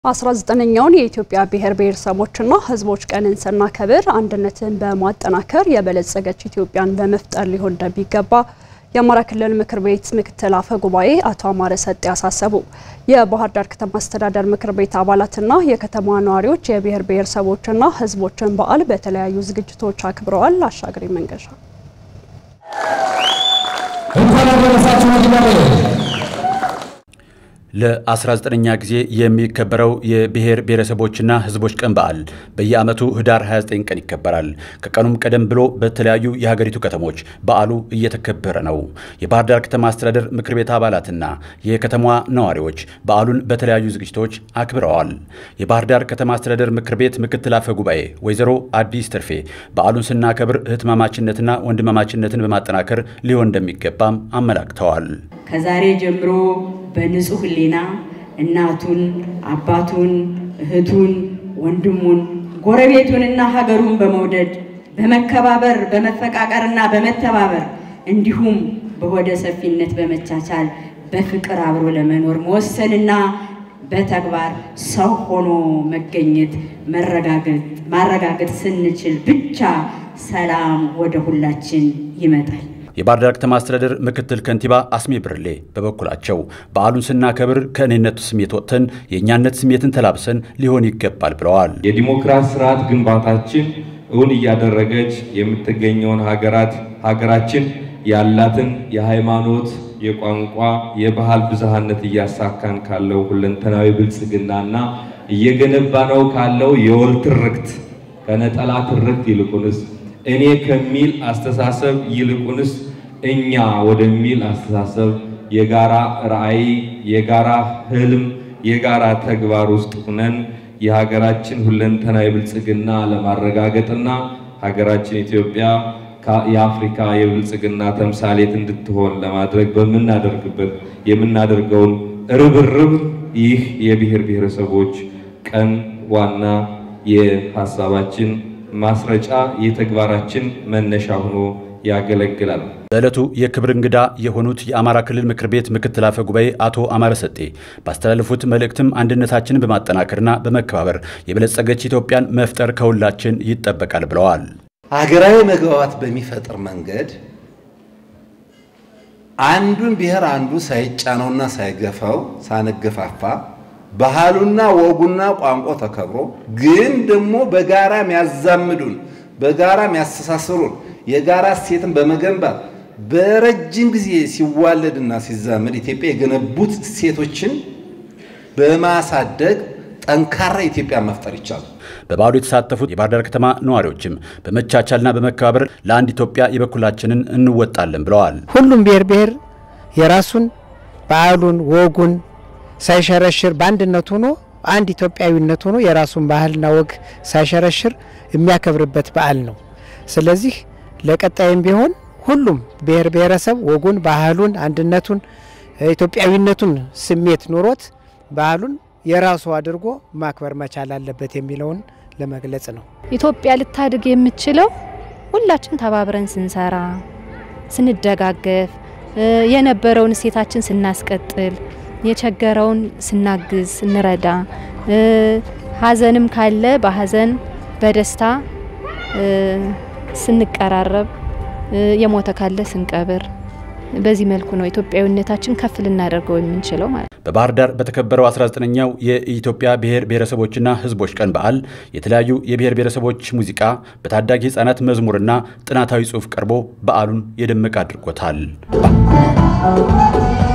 19ኛውን የኢትዮጵያ ብሔር ብሔረሰቦችና ሕዝቦች ቀንን ስናከብር አንድነትን በማጠናከር የበለጸገች ኢትዮጵያን በመፍጠር ሊሆን እንደሚገባ የአማራ ክልል ምክር ቤት ምክትል አፈ ጉባኤ አቶ አማረ ሰጤ አሳሰቡ። የባህር ዳር ከተማ አስተዳደር ምክር ቤት አባላትና የከተማ ነዋሪዎች የብሔር ብሔረሰቦችና ሕዝቦችን በዓል በተለያዩ ዝግጅቶች አክብረዋል። አሻግሪ መንገሻ ለ19ኛ ጊዜ የሚከበረው የብሔር ብሔረሰቦችና ሕዝቦች ቀን በዓል በየዓመቱ ህዳር 29 ቀን ይከበራል። ከቀኑም ቀደም ብሎ በተለያዩ የሀገሪቱ ከተሞች በዓሉ እየተከበረ ነው። የባህር ዳር ከተማ አስተዳደር ምክር ቤት አባላትና የከተማዋ ነዋሪዎች በዓሉን በተለያዩ ዝግጅቶች አክብረዋል። የባህር ዳር ከተማ አስተዳደር ምክር ቤት ምክትል አፈ ጉባኤ ወይዘሮ አዲስ ትርፌ በዓሉን ስናከብር እህትማማችነትና ወንድማማችነትን በማጠናከር ሊሆን እንደሚገባም አመላክተዋል። ከዛሬ ጀምሮ በንጹህ ሕሊና እናቱን፣ አባቱን፣ እህቱን፣ ወንድሙን፣ ጎረቤቱንና ሀገሩን በመውደድ በመከባበር በመፈቃቀርና በመተባበር እንዲሁም በሆደ ሰፊነት በመቻቻል በፍቅር አብሮ ለመኖር መወሰንና በተግባር ሰው ሆኖ መገኘት ማረጋገጥ ስንችል ብቻ ሰላም ወደ ሁላችን ይመጣል። የባህር ዳር ከተማ አስተዳደር ምክትል ከንቲባ አስሜ ብርሌ በበኩላቸው በዓሉን ስናከብር ከእኔነት ስሜት ወጥተን የእኛነት ስሜትን ተላብሰን ሊሆን ይገባል ብለዋል። የዲሞክራሲ ስርዓት ግንባታችን እውን እያደረገች የምትገኘውን ሀገራት ሀገራችን ያላትን የሃይማኖት፣ የቋንቋ፣ የባህል ብዝሃነት እያሳካን ካለው ሁለንተናዊ ብልጽግናና እየገነባ ነው ካለው የወል ትርክት ከነጠላ ትርክት ይልቁንስ እኔ ከሚል አስተሳሰብ ይልቁንስ እኛ ወደሚል አስተሳሰብ የጋራ ራዕይ፣ የጋራ ህልም፣ የጋራ ተግባር ውስጥ ሆነን የሀገራችን ሁለንተናዊ ብልጽግና ለማረጋገጥና ሀገራችን ኢትዮጵያ የአፍሪካ የብልጽግና ተምሳሌት እንድትሆን ለማድረግ በምናደርግበት የምናደርገውን ርብርብ ይህ የብሔር ብሔረሰቦች ቀን ዋና የሀሳባችን ማስረጫ የተግባራችን መነሻ ሆኖ ያገለግላል። በዕለቱ የክብር እንግዳ የሆኑት የአማራ ክልል ምክር ቤት ምክትል አፈ ጉባኤ አቶ አማረ ሰጤ ባስተላለፉት መልእክትም አንድነታችንን በማጠናከርና በመከባበር የበለጸገች ኢትዮጵያን መፍጠር ከሁላችን ይጠበቃል ብለዋል። ሀገራዊ መግባባት በሚፈጥር መንገድ አንዱን ብሔር አንዱ ሳይጫነውና ሳይገፋው ሳንገፋፋ ባህሉና ወጉና ቋንቋ ተከብሮ ግን ደግሞ በጋራ የሚያዛምዱን በጋራ የሚያስተሳስሩን የጋራ እሴትን በመገንባት በረጅም ጊዜ ሲዋለድና ሲዛመድ ኢትዮጵያ የገነቡት እሴቶችን በማሳደግ ጠንካራ ኢትዮጵያ መፍጠር ይቻላል። በበዓሉ የተሳተፉት የባህር ዳር ከተማ ነዋሪዎችም በመቻቻልና በመከባበር ለአንድ ኢትዮጵያ የበኩላችንን እንወጣለን ብለዋል። ሁሉም ብሔር ብሔር የራሱን ባህሉን ወጉን ሳይሸረሽር በአንድነት ሆኖ አንድ ኢትዮጵያዊነት ሆኖ የራሱን ባህልና ወግ ሳይሸረሽር የሚያከብርበት በዓል ነው። ስለዚህ ለቀጣይም ቢሆን ሁሉም ብሔር ብሔረሰብ ወጉን፣ ባህሉን፣ አንድነቱን፣ ኢትዮጵያዊነቱን ስሜት ኑሮት ባህሉን የራሱ አድርጎ ማክበር መቻል አለበት የሚለውን ለመግለጽ ነው። ኢትዮጵያ ልታድግ የምትችለው ሁላችን ተባብረን ስንሰራ፣ ስንደጋገፍ፣ የነበረውን እሴታችን ስናስቀጥል የቸገረውን ስናግዝ ስንረዳ፣ ሀዘንም ካለ በሀዘን በደስታ ስንቀራረብ፣ የሞተ ካለ ስንቀብር፣ በዚህ መልኩ ነው ኢትዮጵያዊነታችን ከፍ ልናደርገው የምንችለው ማለት ነው። በባህር ዳር በተከበረው 19ኛው የኢትዮጵያ ብሔር ብሔረሰቦችና ሕዝቦች ቀን በዓል የተለያዩ የብሔር ብሔረሰቦች ሙዚቃ፣ በታዳጊ ሕፃናት መዝሙርና ጥናታዊ ጽሑፍ ቀርቦ በዓሉን የደመቀ አድርጎታል።